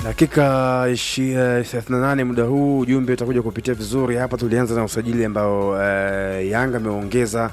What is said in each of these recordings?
Dakika ishi- eh, 38 muda huu, ujumbe utakuja kupitia vizuri hapa. Tulianza na usajili ambao eh, Yanga ameongeza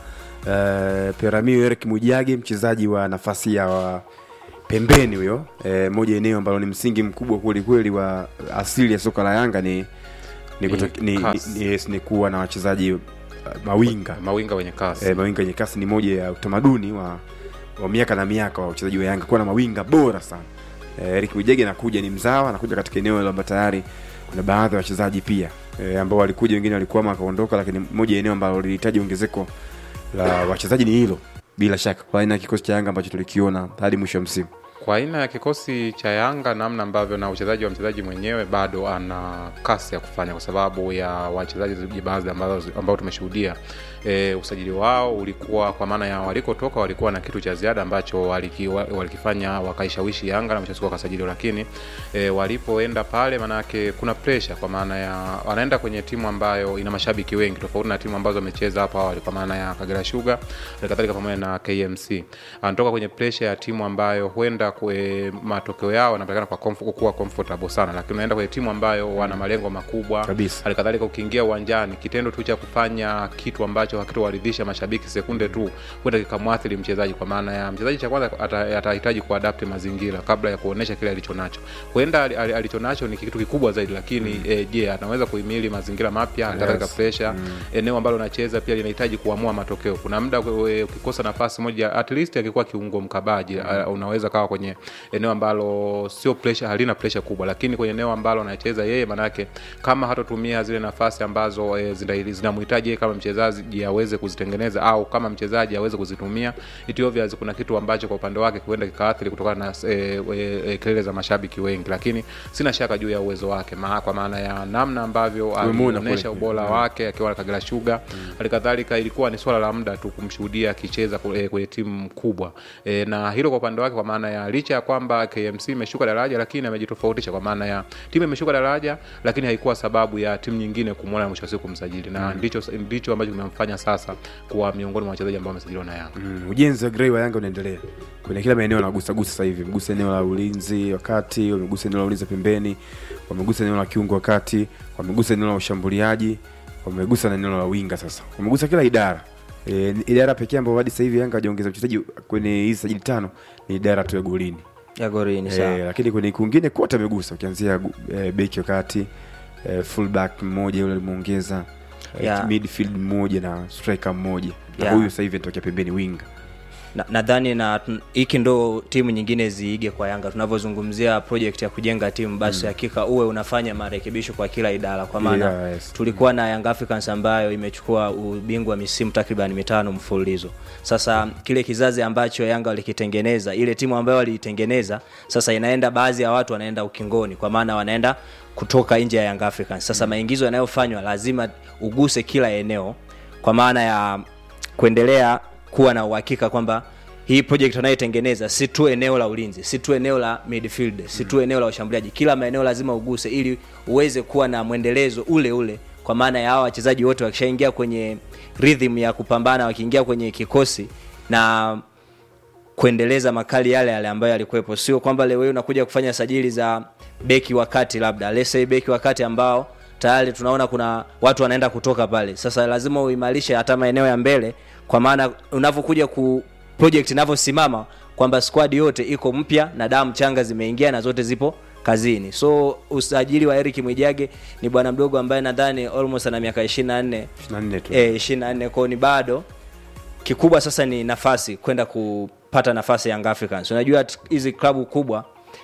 eh, Peramio Eric Mwijage, mchezaji wa nafasi ya wa pembeni huyo, eh, moja eneo ambalo ni msingi mkubwa kweli kweli wa asili ya soka la Yanga ni ni, Ni kuto- ni, ni, kasi. ni, yes, ni kuwa na wachezaji uh, mawinga mawinga wenye kasi eh, mawinga yenye kasi ni moja ya utamaduni wa, wa miaka na miaka wa wachezaji wa Yanga kuwa na mawinga bora sana. Eh, Eric Wijege anakuja ni mzawa, anakuja katika eneo ambalo tayari kuna baadhi ya wachezaji pia eh, ambao walikuja, wengine walikwama wakaondoka, lakini moja ya eneo ambalo lilihitaji ongezeko la wachezaji ni hilo, bila shaka kwa aina ya kikosi cha Yanga ambacho tulikiona hadi mwisho wa msimu. kwa aina ya kikosi cha Yanga, namna ambavyo na uchezaji wa mchezaji mwenyewe bado ana kasi ya kufanya, kwa sababu ya wachezaji baadhi ambao ambao tumeshuhudia e, usajili wao ulikuwa kwa maana ya walikotoka walikuwa na kitu cha ziada ambacho waliki, wa- walikifanya wakaishawishi Yanga na mwisho wa siku wakasajiliwa, lakini e, walipoenda pale, maanake kuna pressure kwa maana ya wanaenda kwenye timu ambayo ina mashabiki wengi tofauti na timu ambazo wamecheza hapo awali, kwa maana ya Kagera Sugar na kadhalika pamoja na KMC. Anatoka kwenye pressure ya timu ambayo huenda kwe matokeo yao yanapatikana kwa comf- kuwa comfortable sana, lakini unaenda kwenye timu ambayo wana malengo makubwa Kabisa. halikadhalika ukiingia uwanjani kitendo tu cha kufanya kitu ambacho hakitowaridhisha mashabiki sekunde tu huenda kikamwathiri mchezaji kwa maana ya mchezaji cha kwanza ata- atahitaji kuadapti mazingira kabla ya kuonesha kile alichonacho huenda ali- ali- alichonacho ni kitu kikubwa zaidi lakini eh, je anaweza kuhimili mazingira mapya halikadhalika Yes. pressure eneo ambalo unacheza pia linahitaji kuamua matokeo kuna muda we- ukikosa nafasi moja at least akikuwa kiungo mkabaji uh, unaweza kawa kwenye eneo ambalo sio pressure halina pressure kubwa lakini kwenye eneo ambalo anacheza yeye manake kama hatotumia zile nafasi ambazo e, zinamhitaji yeye kama mchezaji aweze kuzitengeneza au kama mchezaji aweze kuzitumia it obvious kuna kitu ambacho kwa upande wake huenda kikaathiri kutokana na e, e, e, kelele za mashabiki wengi lakini sina shaka juu ya uwezo wake ma, kwa maana ya namna ambavyo Tumemuona alionyesha kule. ubora wake akiwa na Kagera Sugar halikadhalika ilikuwa ni swala la muda tu kumshuhudia akicheza kule- kwenye timu kubwa e, na hilo kwa upande wake kwa maana ya licha ya kwamba KMC imeshuka daraja lakini amejitofautisha kwa maana ya timu imeshuka daraja lakini haikuwa sababu ya timu nyingine kumwona mwisho wa siku kumsajili na ndicho ndicho ambacho kimemfanya sasa kuwa miongoni mwa wachezaji ambao wamesajiliwa na Yanga Mm, ujenzi wa grey wa Yanga unaendelea kwenye kila maeneo wanagusagusa sasa hivi, mgusa eneo la ulinzi wakati, wamegusa eneo la ulinzi pembeni, wamegusa eneo la kiungo wakati, wamegusa eneo la ushambuliaji, wamegusa na eneo la winga. Sasa wamegusa kila idara. E, idara pekee ambayo hadi sasa hivi Yanga hajaongeza mchezaji kwenye hizi sajili tano ni idara tu ya golini. ya gorini E, sawa lakini kwenye kwingine kote amegusa, ukianzia e, beki wakati e, fullback mmoja yule alimuongeza e, Yeah. midfield mmoja na striker mmoja na Yeah. huyu sasa hivi anatokea pembeni winga. Na- nadhani na tun- hiki ndo timu nyingine ziige kwa yanga tunavyozungumzia project ya kujenga timu basi hakika uwe unafanya marekebisho kwa kila idara kwa maana Yeah, yes. tulikuwa na Young Africans ambayo imechukua ubingwa misimu takriban mitano mfululizo sasa kile kizazi ambacho yanga walikitengeneza ile timu ambayo waliitengeneza sasa inaenda baadhi ya watu wanaenda ukingoni kwa maana wanaenda kutoka nje ya Young Africans sasa maingizo yanayofanywa lazima uguse kila eneo kwa maana ya kuendelea kuwa na uhakika kwamba hii project wanayotengeneza si tu eneo la ulinzi si tu eneo la midfield si tu eneo la ushambuliaji kila maeneo lazima uguse ili uweze kuwa na mwendelezo ule ule kwa maana ya hawa wachezaji wote wakishaingia kwenye rhythm ya kupambana wakiingia kwenye kikosi na kuendeleza makali yale yale ambayo yalikuwepo sio kwamba leo hii unakuja kufanya sajili za beki wakati labda let's say beki wakati ambao tayari tunaona kuna watu wanaenda kutoka pale sasa lazima uimarishe hata maeneo ya mbele kwa maana unavyokuja ku project inavyosimama kwamba squad yote iko mpya na damu changa zimeingia na zote zipo kazini so usajili wa Eric Mwijage ni bwana mdogo ambaye nadhani almost ana miaka 24 24 tu. eh 24 kwao ni bado kikubwa sasa ni nafasi kwenda kupata nafasi Young Africans. Unajua t- hizi klabu kubwa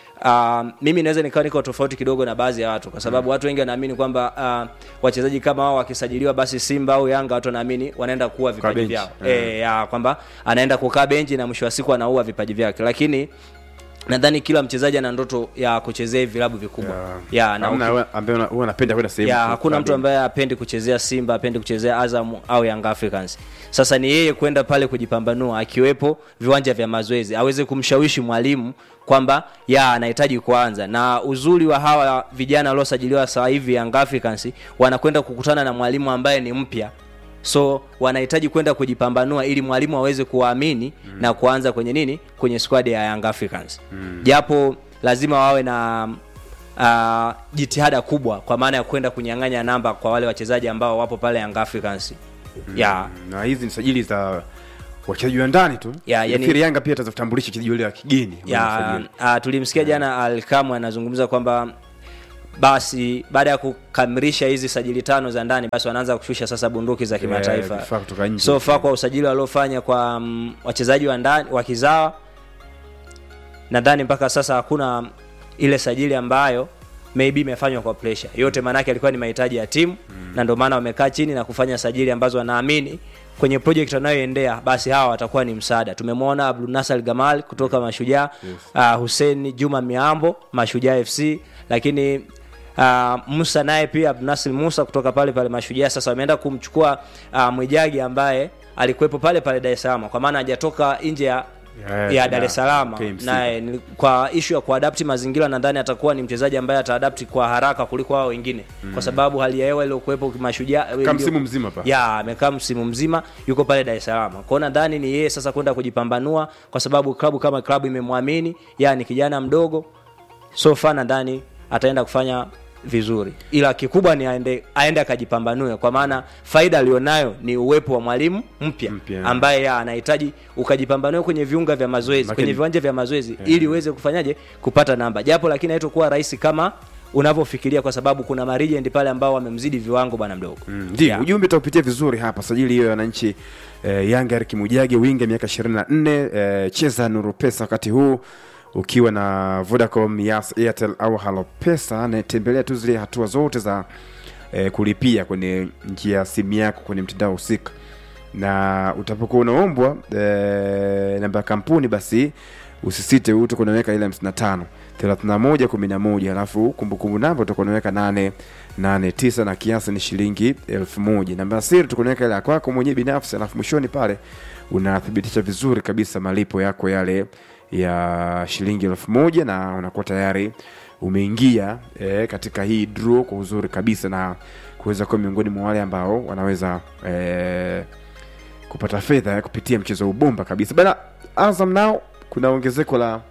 Uh, mimi naweza nikawa niko tofauti kidogo na baadhi ya watu kwa sababu watu wengi wanaamini kwamba uh, wachezaji kama wao wakisajiliwa basi Simba au Yanga watu wanaamini wanaenda kuua vipaji benchi. vyao Mm. eh, ya, kwamba anaenda kukaa benchi na mwisho wa siku anaua vipaji vyake, lakini nadhani kila mchezaji ana ndoto ya kuchezea hivi vilabu vikubwa Yeah. ya, na Hamna uki- wewe ambaye una- wewe unapenda kwenda sehemu ya tu hakuna mtu klabu. ambaye apendi kuchezea simba apendi kuchezea azam au young africans sasa ni yeye kwenda pale kujipambanua akiwepo viwanja vya mazoezi aweze kumshawishi mwalimu kwamba ya anahitaji kuanza na uzuri wa hawa vijana waliosajiliwa sasa hivi young africans wanakwenda kukutana na mwalimu ambaye ni mpya so wanahitaji kwenda kujipambanua ili mwalimu aweze kuwaamini mm. na kuanza kwenye nini kwenye squad ya young africans mm. japo lazima wawe na uh, jitihada kubwa kwa maana ya kwenda kunyang'anya namba kwa wale wachezaji ambao wapo pale Young Africans ya na hizi ni sajili za wachezaji wa ndani tu Ya, yani- Nafikiri yanga pia atatambulisha wachezaji wale wa kigeni ambao ya wamesajili. uh, tulimsikia jana Alkamwe anazungumza kwamba basi baada ya kukamilisha hizi sajili tano za ndani basi wanaanza kushusha sasa bunduki za kimataifa vifaa kutoka nje. so far kwa usajili waliofanya kwa um, wachezaji wa ndani wa kizawa nadhani mpaka sasa hakuna ile sajili ambayo maybe imefanywa kwa pressure yote maanake alikuwa ni mahitaji ya timu mm. na ndio maana wamekaa chini na kufanya sajili ambazo wanaamini kwenye project wanayoendea basi hawa watakuwa ni msaada tumemwona Abdul Nasser Gamal kutoka Mashujaa yes. uh, Hussein Juma Miambo Mashujaa FC lakini Uh, Musa naye pia Abdul Nasir Musa kutoka pale pale Mashujaa sasa wameenda kumchukua uh, Mwijagi ambaye alikuwepo pale pale Dar es Salaam kwa maana hajatoka nje ya Yeah, ya Dar yeah, es Salaam KMC. naye ni- kwa ishu ya kuadapti mazingira nadhani atakuwa ni mchezaji ambaye ataadapti kwa haraka kuliko hao wengine mm. kwa sababu hali ya hewa iliyokuwepo mashujaa Kama msimu mzima hapa. ya amekaa msimu mzima yuko pale Dar es Salaam kwao nadhani ni yeye sasa kwenda kujipambanua kwa sababu klabu kama klabu imemwamini ya ni kijana mdogo so far nadhani ataenda kufanya vizuri ila kikubwa ni aende aende akajipambanue kwa maana faida alionayo ni uwepo wa mwalimu mpya Mpya. ambaye ya, anahitaji ukajipambanue kwenye viunga vya mazoezi Lakini- kwenye viwanja vya mazoezi ili uweze kufanyaje kupata namba japo lakini haitokuwa rahisi kama unavyofikiria kwa sababu kuna marijend pale ambao wamemzidi viwango bwana mdogo Mm, ndio Yeah. ujumbe utaupitia vizuri hapa sajili hiyo ya wananchi eh, yanga Eric mujage winga miaka 24 eh, cheza nuru pesa wakati huu ukiwa na vodacom yas airtel au halo pesa natembelea tu zile hatua zote za eh, kulipia kwenye njia ya simu yako kwenye mtandao husika na utapokuwa unaombwa eh, namba ya kampuni basi usisite utakuwa unaweka ile 55 31 11 alafu kumbukumbu namba utakuwa unaweka 8 8 9 na kiasi ni shilingi elfu moja namba ya siri utakuwa unaweka ile ya kwako mwenyewe binafsi alafu mwishoni pale unathibitisha vizuri kabisa malipo yako yale ya shilingi elfu moja na unakuwa tayari umeingia eh, katika hii draw kwa uzuri kabisa na kuweza kuwa miongoni mwa wale ambao wanaweza eh, kupata fedha ya kupitia mchezo wa ubomba kabisa bana azam nao kuna ongezeko la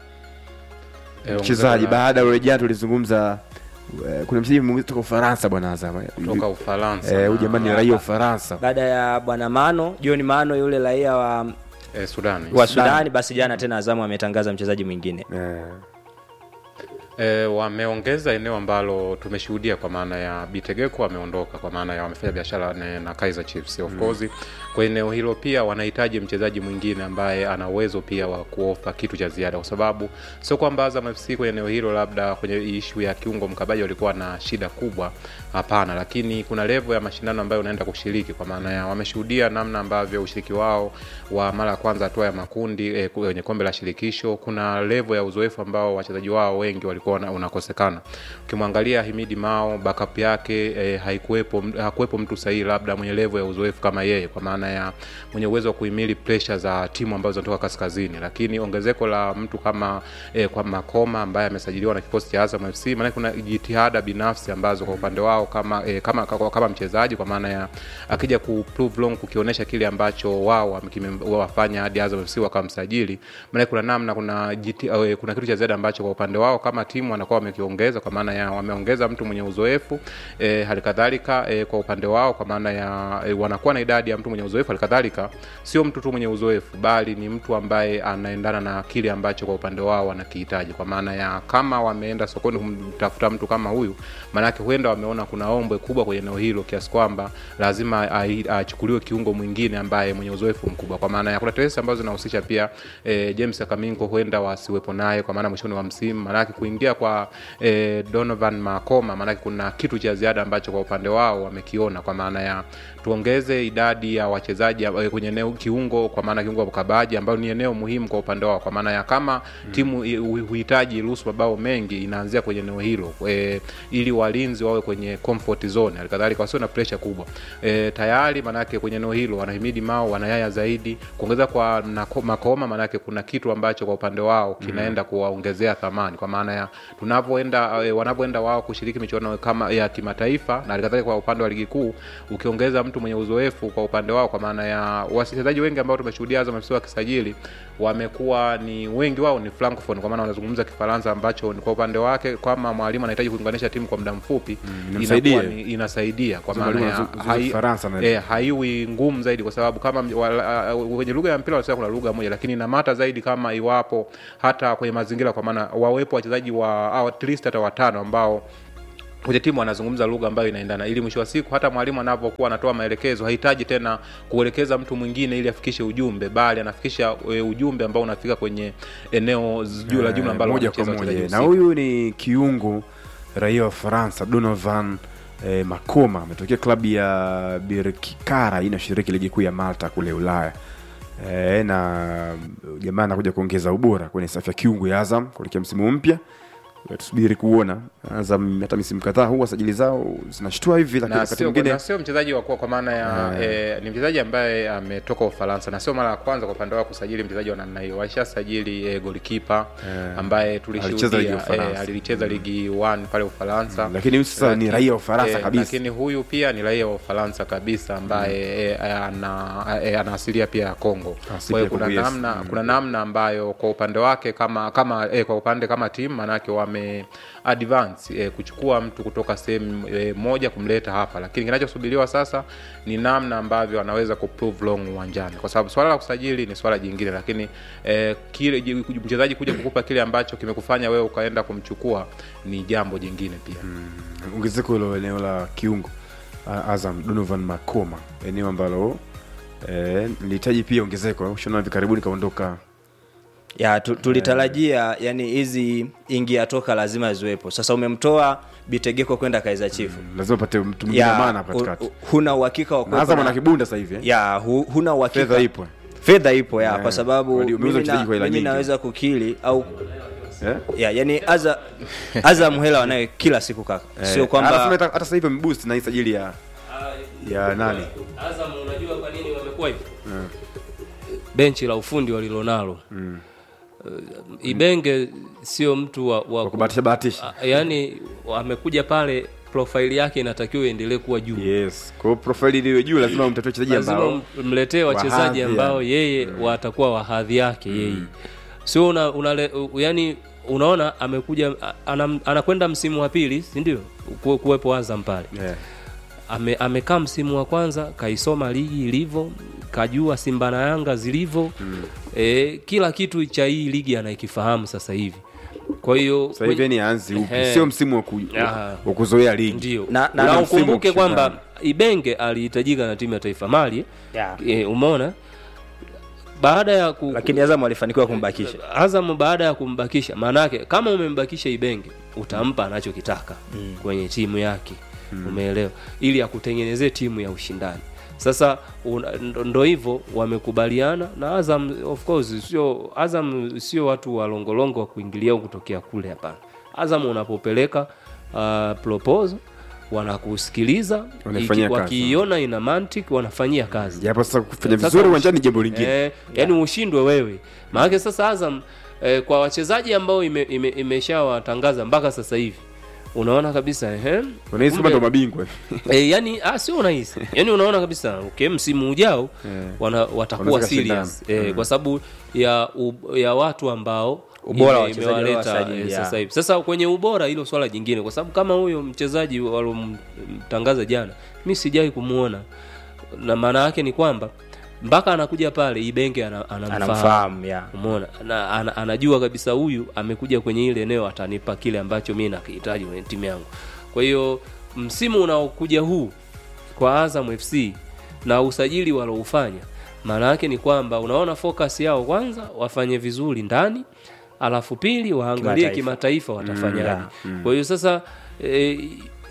Eh, mchezaji ongezeko la- baada ya jana tulizungumza eh, kuna mchezaji mwingine kutoka ufaransa bwana azam kutoka Ufaransa Eh, huyu na- jamani ni raia wa ufaransa baada ya bwana Mano John Mano yule raia wa, eh, Sudani wa Sudani basi jana tena Azamu ametangaza mchezaji mwingine eh, E, wameongeza eneo ambalo tumeshuhudia kwa maana ya Bitegeko ameondoka kwa maana ya wamefanya biashara na, na Kaizer Chiefs of course. Kwa eneo hilo pia wanahitaji mchezaji mwingine ambaye ana uwezo pia wa kuofa kitu cha ziada, kwa sababu sio kwamba Azam FC kwenye eneo hilo labda kwenye ishu ya kiungo mkabaji walikuwa na shida kubwa, hapana, lakini kuna level ya mashindano ambayo unaenda kushiriki, kwa maana ya wameshuhudia namna ambavyo ushiriki wao wa mara ya kwanza hatua ya makundi eh, kwenye kombe la shirikisho, kuna level ya uzoefu ambao wachezaji wao wengi walikuwa wana- unakosekana. Ukimwangalia Himidi Mao backup yake eh, haikuwepo hakuwepo mtu sahihi labda mwenye level ya uzoefu kama yeye, kwa maana ya mwenye uwezo wa kuhimili pressure za timu ambazo zinatoka kaskazini, lakini ongezeko la mtu kama eh, kwa Makoma ambaye amesajiliwa na kikosi cha Azam FC, maana kuna jitihada binafsi ambazo kwa upande wao kama eh, kama, kama, kama mchezaji kwa maana ya akija ku prove wrong kukionyesha kile ambacho wao wame- kime- wafanya hadi Azam FC wakamsajili, maana kuna namna kuna jiti, eh, kuna kitu cha ziada ambacho kwa upande wao kama timu wanakuwa wamekiongeza kwa maana ya wameongeza mtu mwenye uzoefu eh, hali kadhalika eh, kwa upande wao kwa maana ya eh, wanakuwa na idadi ya mtu mwenye uzoefu hali kadhalika sio mtu tu mwenye uzoefu bali ni mtu ambaye anaendana na kile ambacho kwa upande wao wanakihitaji kwa maana ya kama wameenda sokoni kumtafuta mtu kama huyu maanake huenda wameona kuna ombwe kubwa kwenye eneo hilo kiasi kwamba lazima ai- achukuliwe kiungo mwingine ambaye mwenye uzoefu mkubwa kwa maana ya kuna tetesi ambazo zinahusisha pia eh, James Akaminko huenda wasiwepo naye kwa maana mwishoni wa msimu maanake kuingia kwa eh, Donovan Makoma maanake kuna kitu cha ziada ambacho kwa upande wao wamekiona kwa maana ya tuongeze idadi ya wachezaji eh, kwenye eneo kiungo kwa maana kiungo wa ukabaji ambayo ni eneo muhimu kwa upande wao kwa maana ya kama mm. timu i- hu- huhitaji ruhusu mabao mengi inaanzia kwenye eneo hilo e, ili walinzi wawe kwenye comfort zone halikadhalika wasio na pressure kubwa e, tayari manake kwenye eneo hilo wanahimidi mao wanayaya zaidi kuongeza kwa nako- makoma manake kuna kitu ambacho kwa upande wao kinaenda kuwaongezea thamani kwa maana ya tunavyoenda e, wanavyoenda wao kushiriki michuano kama ya kimataifa na halikadhalika kwa upande wa ligi kuu ukiongeza mtu mwenye uzoefu kwa upande wao kwa maana ya wachezaji wengi ambao tumeshuhudia Azam FC wakisajili wamekuwa ni wengi wao ni francophone kwa maana wanazungumza kifaransa ambacho ni kwa upande wake kama mwalimu anahitaji kuunganisha timu kwa muda mfupi inamsaidia. inakuwa ni- inasaidia kwa Sasa maana mwalimu ya anazungumza hai- Kifaransa na- eh, haiwi ngumu zaidi kwa sababu kama m- wala- uh, kwenye lugha ya mpira wanasema kuna lugha moja lakini inamata zaidi kama iwapo hata kwenye mazingira kwa maana wawepo wachezaji wa au at least hata watano ambao kwenye timu wanazungumza lugha ambayo inaendana ili mwisho wa siku hata mwalimu anapokuwa anatoa maelekezo hahitaji tena kuelekeza mtu mwingine ili afikishe ujumbe bali anafikisha e, ujumbe ambao unafika kwenye eneo z- juu la jumla ambalo moja kwa wanacheza moja wachezaji na husika. huyu ni kiungo raia wa faransa donovan eh, makoma ametokea klabu ya birkikara inashiriki ligi kuu ya malta kule ulaya eh, na jamaa anakuja kuongeza ubora kwenye safu ya kiungo ya azam kuelekea msimu mpya tusubiri kuona azam hata misimu kadhaa huwa sajili zao zinashtua hivi lakini na wakati sio, mwingine na sio mchezaji wa kwa, kwa maana ya eh, ni mchezaji ambaye ametoka Ufaransa na sio mara ya kwanza kwa upande wao kusajili mchezaji wa namna hiyo. Walishasajili eh, golikipa ambaye Alicheza ligi ya tulishuhudia Ufaransa. eh, alicheza ligi 1 pale Ufaransa. lakini huyu sasa ni Laki- raia wa ufaransa eh, kabisa Lakini huyu pia ni raia wa Ufaransa kabisa ambaye eh, ana eh, ana asilia pia ya Kongo. Asili Kwa ya hiyo kuna Kongo, yes. namna kuna namna ambayo kwa upande wake kama kama eh, kwa upande kama timu manake wame advance eh, kuchukua mtu kutoka sehemu eh, moja kumleta hapa, lakini kinachosubiriwa sasa ni namna ambavyo anaweza kuprove long uwanjani, kwa sababu swala la kusajili ni swala jingine, lakini eh, kile ji- mchezaji kuja kukupa kile ambacho kimekufanya wewe ukaenda kumchukua ni jambo jingine pia ongezeko hilo eneo la kiungo A- azam donovan makoma eneo ambalo eh, lilihitaji pia ongezeko shona hivi karibuni kaondoka ya tu, tulitarajia yani hizi ingia toka lazima ziwepo sasa umemtoa bitegeko kwenda kaiza chifu lazima pate mtu mwingine wa maana hapa u- katikati u- huna uhakika wa na kuwepo azam na- ana kibunda sasa hivi eh? ya hu, huna uhakika fedha ipo fedha ipo ya Yeah. kwa sababu Wali- umeuza mimi, na, mchezaji kwa hela mimi nyingi. naweza kukili au eh? ya yani aza azam hela wanayo kila siku kaka sio Anasema kwamba hata hata sasa hivi ameboost na hii sajili ya ya nani Azam unajua kwa nini wamekuwa hivyo? Benchi la ufundi walilonalo. Uh, Ibenge sio mtu wa, wa kwa kubahatisha bahatisha Ah, yaani amekuja pale profaili yake inatakiwa iendelee kuwa juu yes kwa hiyo profile iliyo juu lazima umtatue wachezaji lazima ambao mletee wa hadhi wachezaji ya- ambao yeye watakuwa wa hadhi yake yeye sio una, una, yani unaona amekuja a- anam- anakwenda msimu wa pili si ndio Ku- kuwepo azam pale yeah. ame, amekaa msimu wa kwanza kaisoma ligi ilivyo kajua simba na yanga zilivyo mm. e, kila kitu cha hii ligi anaikifahamu sasa hivi kwa hiyo sasa hivi ni anzi upi Ehe. sio msimu wa ku- Ah. wa kuzoea ligi ndio Na- na, na- na, na msimu ukumbuke ukishindana. kwamba ibenge alihitajika na timu ya taifa mali Yeah. e, umeona baada ya ku, lakini azam walifanikiwa kumbakisha Azam baada ya kumbakisha, maanake kama umembakisha Ibenge utampa anachokitaka mm. kwenye timu yake mm. umeelewa, ili akutengenezee timu ya ushindani. Sasa una- ndo- ndo hivyo wamekubaliana na Azam. Of course sio Azam, sio watu walongolongo wa kuingilia au kutokea kule, hapana. Azam unapopeleka uh, proposal wanakusikiliza, Wanaifanyia iki- kazi. wakiiona ina mantiki wanafanyia kazi japo sasa kufanya Sasa vizuri ush- uwanjani ni jambo lingine Eh, yani ushindwe wewe maanake sasa azam eh, kwa wachezaji ambao ime, ime, imeshawatangaza mpaka sasa hivi unaona kabisa ehe, unahisi kama kumbe- ndo mabingwa eh, yani ah, sio unahisi yani unaona kabisa okay, msimu ujao wana, watakuwa Wanaweza serious eh, kwa sababu ya, u, ya watu ambao Ubora wa ime- wachezaji imewaleta, waliowasajili, eh, ya. sasa hivi sasa kwenye ubora hilo swala jingine kwa sababu kama huyo mchezaji walomtangaza jana mi sijai kumuona na maana yake ni kwamba mpaka anakuja pale ibenge ana- anamfahamu anamfahamu ya umeona na, ana, anajua kabisa huyu amekuja kwenye ile eneo atanipa kile ambacho mi nakihitaji kwenye timu yangu kwa hiyo msimu unaokuja huu kwa azam fc na usajili waloufanya maana yake ni kwamba unaona focus yao kwanza wafanye vizuri ndani alafu pili waangalie Kimataifa. kimataifa watafanyaje yeah, kwa hiyo sasa e,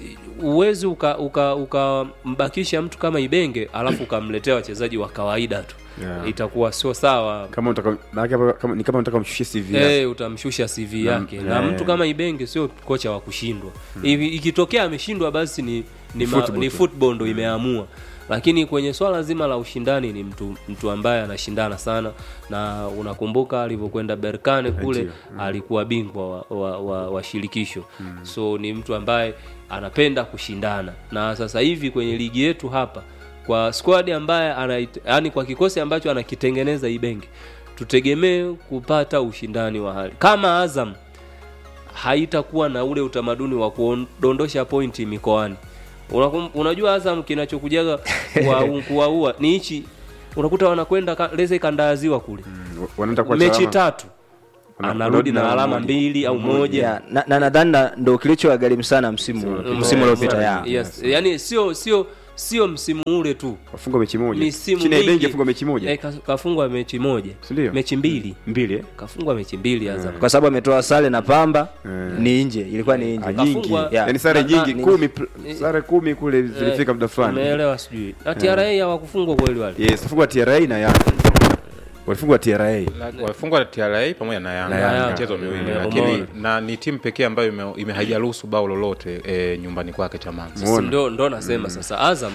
uwezi ukambakisha uka, ukambakisha mtu kama ibenge alafu ukamletea wachezaji wa kawaida tu Yeah. itakuwa sio sawa kama unataka maana hapa kama ni kama unataka umshushie CV yake. Eh, utamshusha CV yake na, eh. mtu kama Ibenge sio kocha wa kushindwa. Hivi ikitokea ameshindwa basi ni ni, ma, football ni tu. football ndo imeamua. Lakini kwenye swala zima la ushindani ni mtu mtu ambaye anashindana sana na unakumbuka alivyokwenda Berkane kule Ndio. alikuwa bingwa wa, wa, wa, wa shirikisho. So ni mtu ambaye anapenda kushindana. Na sasa hivi kwenye ligi yetu hapa kwa squad ambaye ana yani kwa kikosi ambacho anakitengeneza Ibenge tutegemee kupata ushindani wa hali kama azam haitakuwa na ule utamaduni wa kudondosha pointi mikoani Unakum, unajua azam kinachokujaga kuwa- kuwaua ni hichi unakuta wanakwenda ka- leze kandaziwa kule wanaenda kwa mechi chama- tatu wana- anarudi na na alama moja. mbili au moja Yeah, na na nadhani na- ndo kilichowagharimu sana msimu msimu uliopita ya yes. yani sio sio sio msimu ule tu wafungwa mechi moja misimu chini ya mingi benki afungwa mechi moja eh, ka- kafungwa mechi moja Si ndio? mechi mbili mbili eh? kafungwa mechi mbili Azam kwa sababu ametoa sare na pamba Eh. ni nje ilikuwa ni Ah, nje nyingi Kafungwa- Yeah. yani sare Na- na- nyingi ni- kumi pl- sare kumi kule zilifika muda fulani umeelewa sijui na TRA hawakufungwa kweli wale yes wafungwa TRA na Yanga walifungwa TRA wamefungwa na TRA pamoja na Yanga Na Yanga. michezo miwili Mm. lakini Umeona. na ni timu pekee ambayo ime, ime haijaruhusu bao lolote e, nyumbani kwake Chamazi. Sasa Umeona? ndo, ndo nasema sasa Azam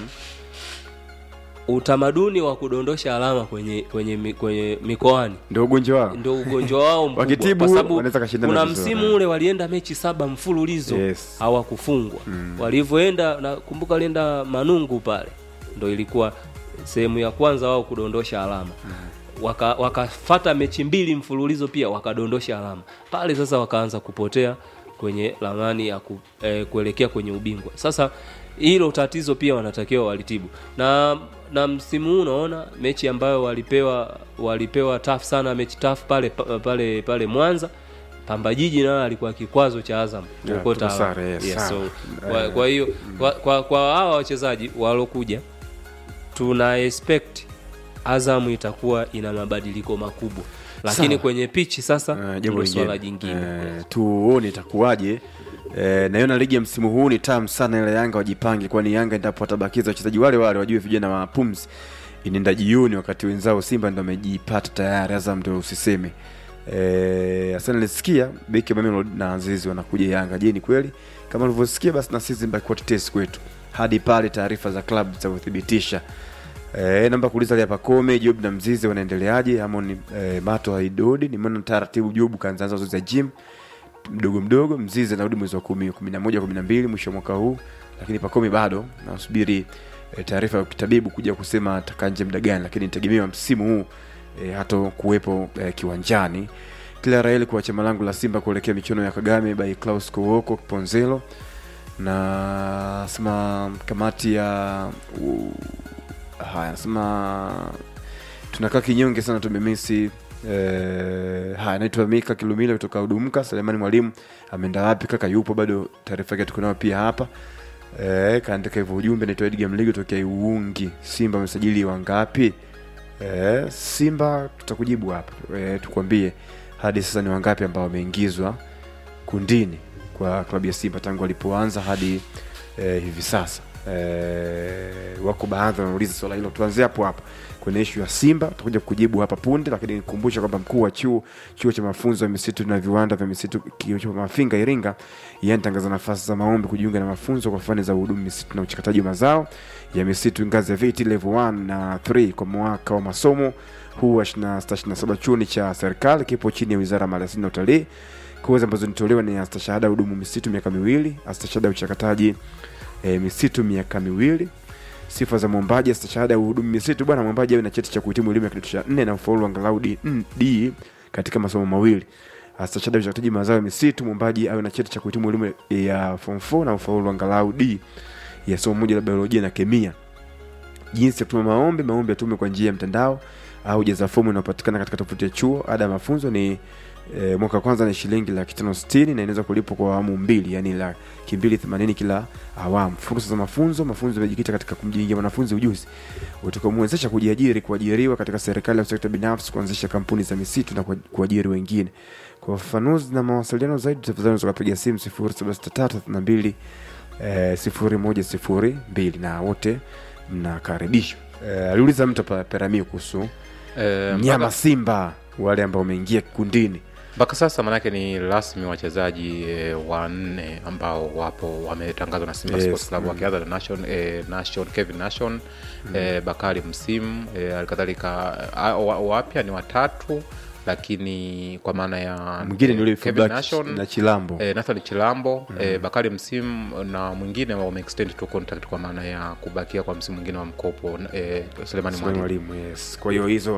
utamaduni wa kudondosha alama kwenye kwenye mi- kwenye mikoani ndio ugonjwa wao ndio ugonjwa wao mkubwa Wakitibu, kwa sababu wanaweza kashindana kuna vizuri. msimu ule walienda mechi saba mfululizo Yes. hawakufungwa walivyoenda nakumbuka walienda manungu pale ndo ilikuwa sehemu ya kwanza wao kudondosha alama waka wakafata mechi mbili mfululizo pia wakadondosha alama pale sasa wakaanza kupotea kwenye ramani ya ku, eh, kuelekea kwenye ubingwa sasa hilo tatizo pia wanatakiwa walitibu na na msimu huu unaona mechi ambayo walipewa walipewa taf sana mechi taf pale pa- pale pale mwanza pamba jiji nayo alikuwa kikwazo cha azam Yeah, kuokota tuko sare, yes, yes, sawa. so, kwa, kwa hiyo kwa, kwa, kwa hawa wachezaji walokuja tuna expect Azam itakuwa ina mabadiliko makubwa, lakini Sawa. kwenye pichi sasa Eh, ndio jambo swala lingine jingine. Eh, tuone itakuwaje Eh, naiona ligi ya msimu huu ni tamu sana ile yanga wajipange kwani yanga endapo watabakiza wachezaji wale wale wajue vijana wa pumzi inaenda jioni wakati wenzao simba ndo amejipata tayari azam ndo usiseme eh, asana nilisikia beki wa Mamelodi na azizi wanakuja yanga je ni kweli kama ulivyosikia basi na sisi mbaki tetesi kwetu hadi pale taarifa za klabu zitavyothibitisha Eh, namba kuuliza hapa Kome, Job na Mzizi wanaendeleaje? Ama ni eh, Mato Haidodi, nimeona taratibu Job kaanza zoezi za gym mdogo mdogo. Mzizi anarudi mwezi wa kumi, kumi na moja, kumi na mbili mwisho wa mwaka huu, lakini Pakome bado nasubiri eh, taarifa ya kitabibu kuja kusema atakaa nje muda gani, lakini nitegemewa msimu huu eh, hata kuwepo eh, kiwanjani. Kila Raeli kwa chama langu la Simba kuelekea michuano ya Kagame by Klaus Kowoko Ponzelo na sema kamati ya u, haya nasema tunakaa kinyonge sana tumemisi eh, haya naitwa mika kilumile kutoka udumka selemani mwalimu ameenda wapi kaka yupo bado taarifa yake tuko nayo pia hapa eh, kaandika hivyo ujumbe naitwa edga mligo tokea iungi simba amesajili wangapi eh, simba tutakujibu hapa eh, tukwambie hadi sasa ni wangapi ambao wameingizwa kundini kwa klabu ya simba tangu walipoanza hadi eh, hivi sasa eh, wako baadhi wanauliza swala hilo tuanzie hapo hapo kwenye ishu ya simba tutakuja kujibu hapa punde lakini nikumbusha kwamba mkuu wa chuo chuo cha mafunzo ya misitu na viwanda vya misitu kio cha mafinga iringa yanatangaza nafasi za maombi kujiunga na mafunzo kwa fani za uhudumu misitu na uchakataji wa mazao ya misitu ngazi ya viti level 1 na 3 kwa mwaka wa masomo huu wa 26 chuoni cha serikali kipo chini ya wizara ya maliasili na utalii kozi ambazo nitolewa ni astashahada hudumu misitu miaka miwili astashahada ya uchakataji e, misitu miaka miwili sifa za mwombaji astashahada ya uhudumu misitu bwana mwombaji awe na cheti cha kuhitimu elimu ya kidato cha nne na ufaulu angalau D, mm, D katika masomo mawili astashahada ya uchakataji mazao ya misitu mwombaji awe na cheti cha kuhitimu elimu ya form 4 na ufaulu angalau D ya somo moja la biolojia na kemia jinsi ya kutuma maombi maombi yatume kwa njia ya mtandao au jaza fomu inayopatikana katika tovuti ya chuo ada ya mafunzo ni e, mwaka wa kwanza ni shilingi laki tano sitini na inaweza kulipwa kwa awamu mbili yani laki mbili themanini kila awamu fursa za mafunzo mafunzo yamejikita katika kumjengea mwanafunzi ujuzi utakaomwezesha kujiajiri kuajiriwa katika serikali au sekta binafsi kuanzisha kampuni za misitu na kua- kuajiri wengine kwa ufafanuzi na mawasiliano zaidi tafadhali unaweza kupiga simu sifuri saba sita tatu thelathini na mbili eh, sifuri moja sifuri mbili na wote mnakaribishwa eh, aliuliza mtu hapa peramio kuhusu Eh, mnyama mpaka- simba wale ambao wameingia kikundini mpaka sasa maanake ni rasmi wachezaji e, wanne ambao wapo wametangazwa na Simba Yes, Sports Club wakianza na Nation, e, Nation Kevin Nation e, Bakari Msimu e, alikadhalika a- wa- wapya ni watatu lakini kwa maana ya mwingine ni e, yule Kevin fullback Nation na chilambo e, Nathan Chilambo mm. e, Bakari Msimu na mwingine wameextend to contract kwa maana ya kubakia kwa msimu mwingine wa mkopo e, Selemani Suleiman Mwalimu mwalimu yes kwa hiyo hizo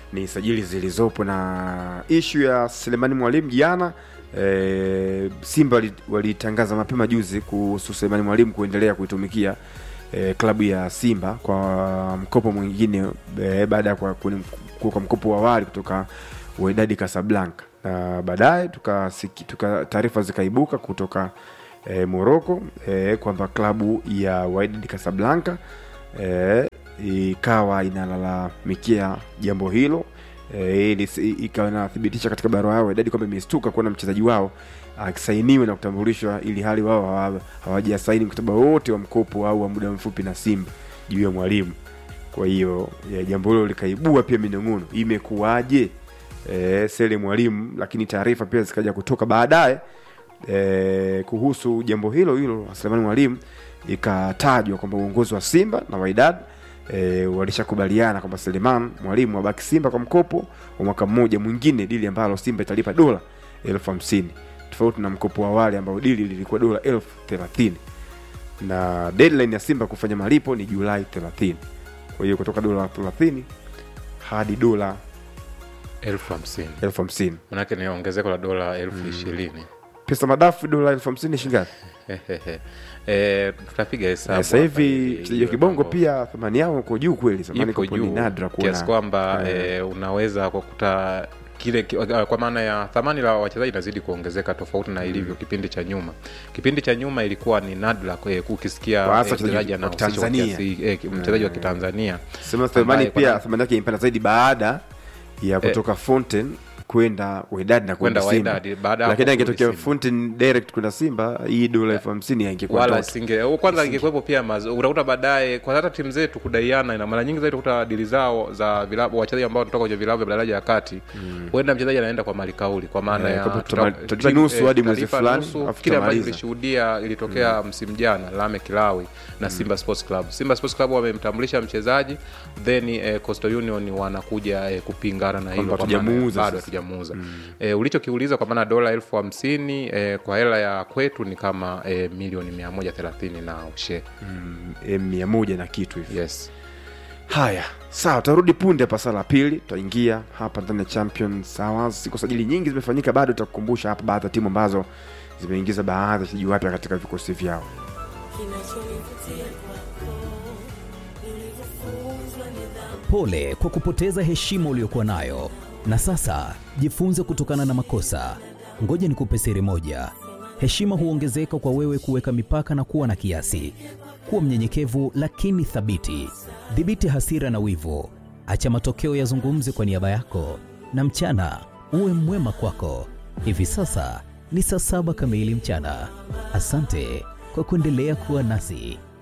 ni sajili zilizopo na ishu ya selemani mwalimu jana e, simba wali- walitangaza mapema juzi kuhusu selemani mwalimu kuendelea kuitumikia e, klabu ya simba kwa mkopo mwingine e, baada ya kwa, kuni- kwa mkopo wa awali kutoka Wydad Casablanca na baadaye tukasiki- tuka taarifa zikaibuka kutoka e, Morocco e, kwamba klabu ya Wydad Casablanca e, ikawa inalalamikia jambo hilo e, ili- ikawa inathibitisha katika barua yao Wydad kwamba imestuka kuona mchezaji wao akisainiwe na kutambulishwa ili hali wao hawa- hawajasaini mkataba wote wa mkopo au wa muda mfupi na Simba juu ya mwalimu. Kwa hiyo ya, jambo hilo likaibua pia minong'ono, imekuwaje e, Sele mwalimu, lakini taarifa pia zikaja kutoka baadaye e, kuhusu jambo hilo hilo la Selemani mwalimu, ikatajwa kwamba uongozi wa Simba na Wydad e, walishakubaliana kwamba Seleman mwalimu abaki Simba kwa mkopo wa mwaka mmoja mwingine, dili ambalo Simba italipa dola elfu hamsini tofauti na mkopo wa awali ambao dili lilikuwa dola elfu thelathini na deadline ya Simba kufanya malipo ni Julai 30. Kwa hiyo kutoka dola 30 hadi dola elfu hamsini elfu hamsini manake ni ongezeko la dola elfu ishirini pesa madafu dola elfu hamsini shingapi? Eh, tutapiga hesabu Sasa hapa hivi ili mchezaji wa iwe kibongo mambo- pia thamani yao uko juu kweli, zamani ipo kopo ni juu nadra kiasi kuona kwamba Eh. eh, unaweza kukuta kile ki- kwa maana ya thamani la wachezaji inazidi kuongezeka tofauti na ilivyo kipindi cha nyuma kipindi cha nyuma ilikuwa ni nadra eh, ukisikia Kwa hasa eh, wachezaji mchezaji wa anahusishwa kwa Tanzania. kiasi- eh, mchezaji wa kitanzania sema thamani ambaye kwa pia na- thamani yake imepanda zaidi baada ya kutoka Fountain kwenda Wydad na kwenda Kwenda Simba, Wydad, baada ya lakini hapo kurudi angetokea Simba. Fountain direct kwenda Simba, hii dola elfu hamsini ingekuwa wala ndoto. singe kwanza ingekuwepo pia mazo- utakuta baadaye kwa hata timu zetu kudaiana na mara nyingi zaidi utakuta dili zao za vilabu wachezaji ambao wanatoka kwenye vilabu vya daraja ya kati huenda mchezaji anaenda kwa malikauli kwa maana Eh, ya kwamba tuta- tutama- tutalipa nusu eh, hadi mwezi tutalipa fulani, nusu, alafu kile ambacho tutamaliza. tulishuhudia ilitokea msimu jana Lame Kilawi na Simba Sports Club Simba Sports Club wamemtambulisha mchezaji then eh, Coastal Union wanakuja eh, kupingana na hilo Kwamba kwa maana ya hatujamuuza bado sasa. hatujamuuza eh, ulichokiuliza kwa maana dola elfu hamsini eh, kwa hela ya kwetu ni kama eh, milioni mia moja thelathini na ushe Eh, mia moja na kitu hivi yes haya sawa tutarudi punde hapa saa la pili tutaingia hapa ndani ya champions hours siku sajili nyingi zimefanyika bado tutakukumbusha hapa baadhi ya timu ambazo zimeingiza baadhi ya wachezaji wapya katika vikosi vyao kinachonivutia kwako nilivyofunzwa nidhamu Pole kwa kupoteza heshima uliyokuwa nayo, na sasa jifunze kutokana na makosa. Ngoja nikupe siri moja: heshima huongezeka kwa wewe kuweka mipaka na kuwa na kiasi. Kuwa mnyenyekevu lakini thabiti. Dhibiti hasira na wivu, acha matokeo yazungumze kwa niaba yako, na mchana uwe mwema kwako. Hivi sasa ni saa saba kamili mchana. Asante kwa kuendelea kuwa nasi.